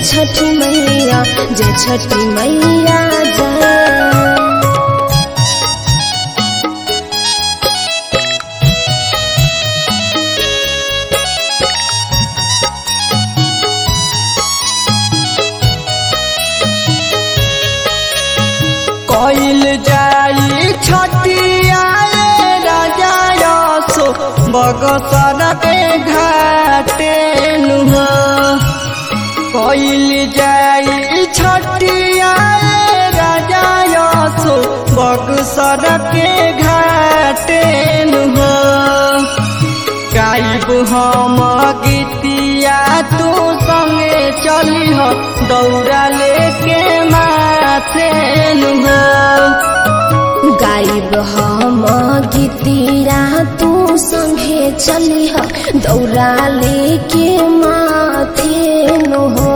छठी मैया जय छठी मैया जय कइल जाई छठिया राजा यसो बगसर के घाटे नुह कइल जाई छठिया राजा यसो बगसर के घाटे नुह गाइब हम गीतिया तू संगे चली हो दौड़ा लेके माथे नुह गाइब हम गीतिया तू संगे चली ह दौरा लेके माथे नु हो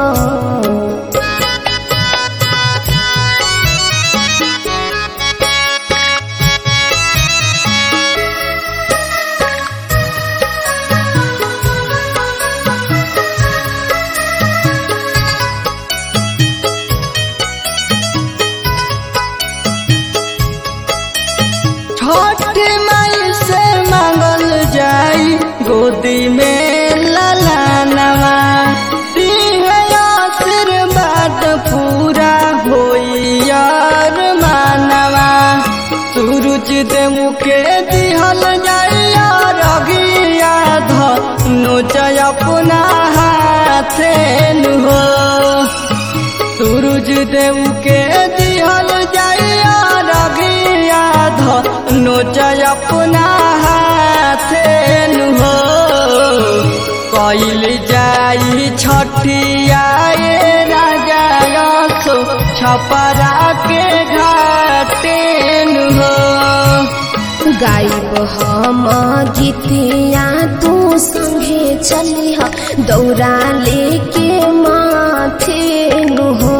छठ माई से मांगल जाई गोदी में ललानवा दिह आशीर्वाद पूरा होई यार मानवा सूरज देव के दिहल जाइया रगिया धनु जय अपना हाथे हो सूरज देव के दिहल जाइया रगिया धनु जय अपना हाथे हो कइल जाई छठिया ए राजा यसो छपरा के घाटे हो गाइब हम गीतिया तू संगे चली ह दौरा लेके माथे नु हो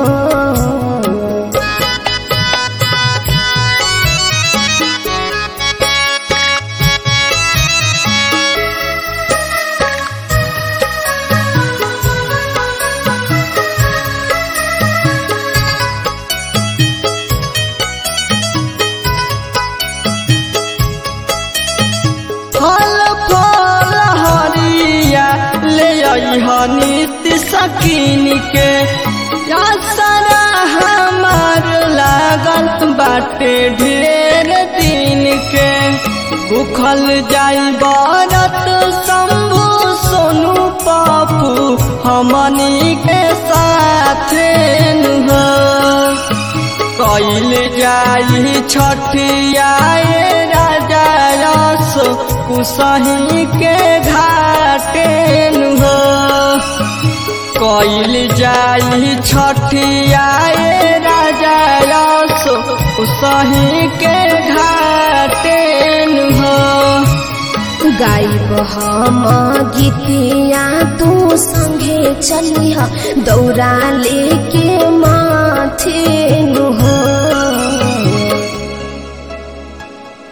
फल फल हरिया ले अइह नित्य सकीन के या सारा हमार लागल बाटे ढेर दिन के भूखल जाई बरत शंभु सोनू पप्पू हमनी के साथे नुह कइल जाई छठिया ए राजा रस कुसही के घाटे हो कइल जाई छठिया ए राजा रस कुसही के घाटे हो गाइब हम गीतिया तू संगे चली ह दौरा लेके माथे नु हो